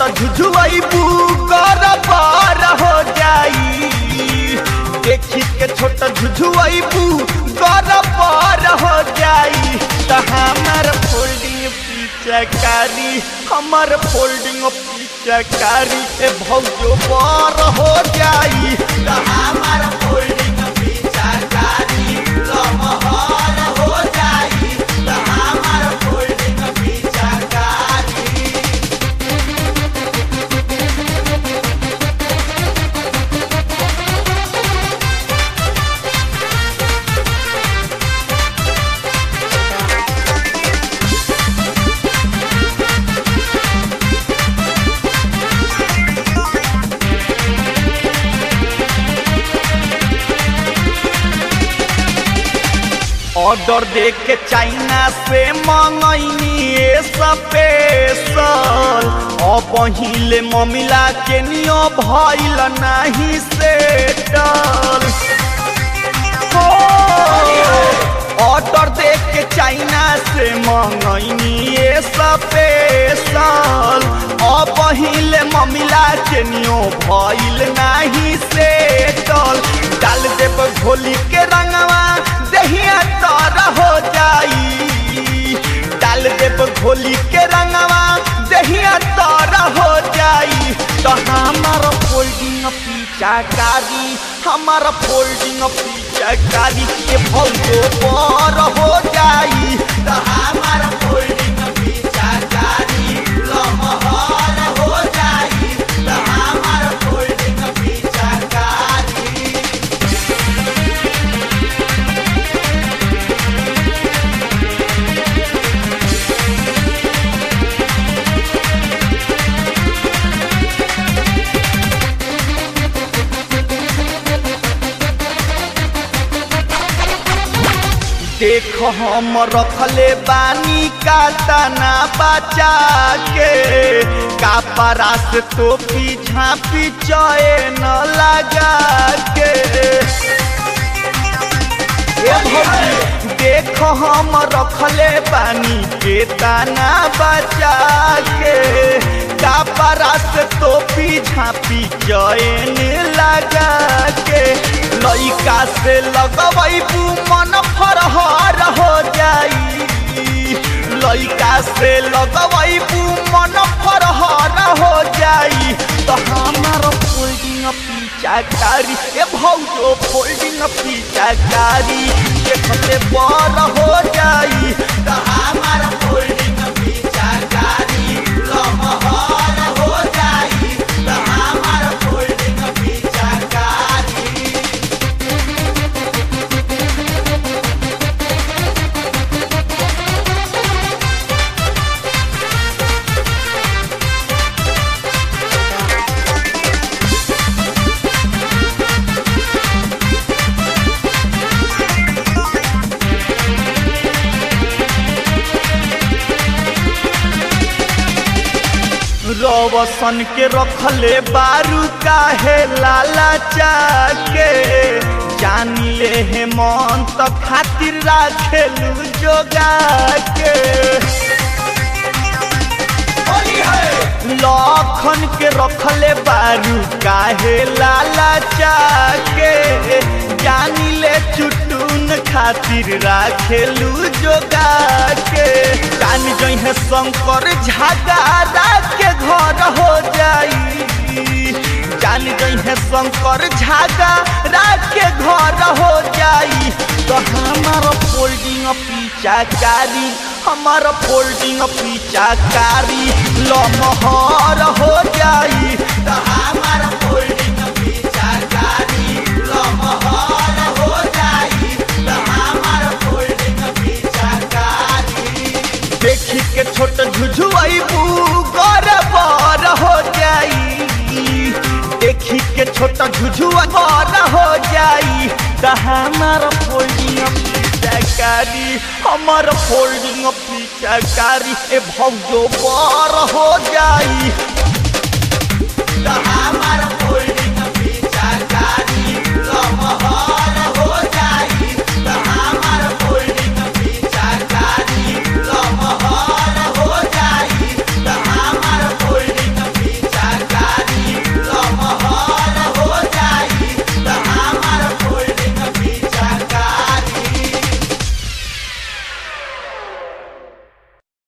छोटा झुझुआईबू कर पार हो जाई देखी के छोटा झुझुआईबू कर पार हो जाई त हमार फोल्डिंग पिचकारी हमार फोल्डिंग पिचकारी ए भौजो पार हो जाई त हमार फोल्डिंग पिचकारी लमहर हो जाई त हमार फोल्डिंग पिचकारी ऑर्डर दे के चाइना से मंगैनी स्पेशल अब पहिले ममिला के नियो भइल नाही सेटल ऑर्डर दे के चाइना से मंगैनी स्पेशल अब पहिले ममिला के नियो भइल नाही सेटल डाल देब घोली के रंगवा दहिया तर हो जाई डाल देब घोली के रंगवा दहिया तर हो जाई तो हमार फोल्डिंग पिचाकारी हमार फोल्डिंग पिचाकारी के भौजो पर हो जाई तो हमार फोल्डिंग पिचाकारी लमहर हो जाई तो हमार फोल्डिंग पिचाकारी देख हम रखले बानी का तना बचा के कापरा से तो पीछा पीछे न लगा के ए भौजी, देख हम रखले बानी के तना बचा के कापरा से तो पीछा पीछे लगा के लइका से लगबू मन फरहर हो जाई लइका से लगबू मन फरहर हो जाई तो हमार फोल्डिंग पिचाकारी ए भौजो फोल्डिंग पिचाकारी देखते बर हो जाई तो हमार फोल्डिंग पिचाकारी लमहर हो जाई तो हमार फोल्डिंग पिचाकारी रवसन के रखले बारू काहे लाला चाके जान ले हे मन त खातिर राखेलू जोगा के लखन के रखले बारू काहे लाला चाके जानी ले चुटुन खातिर राखेलू जोगा के जान जइहे शंकर झगारा के घर हो जाई जान जइहे शंकर झगारा के घर हो जाई तो हमार फोल्डिंग पिचाकारी हमार फोल्डिंग पिचाकारी लमहर हो जाई तो हमार फोल्डिंग पिचाकारी लमहर हो जाई तो हमार फोल्डिंग पिचाकारी देखी के छोट झुझुआईबू गौरबर हो जाई देखी के छोटा झुझुआ बर हो जाई त हमार फोल्डिंग पिचकारी हमार फोल्डिंग पिचकारी ए भौजो बर हो जाई त हमार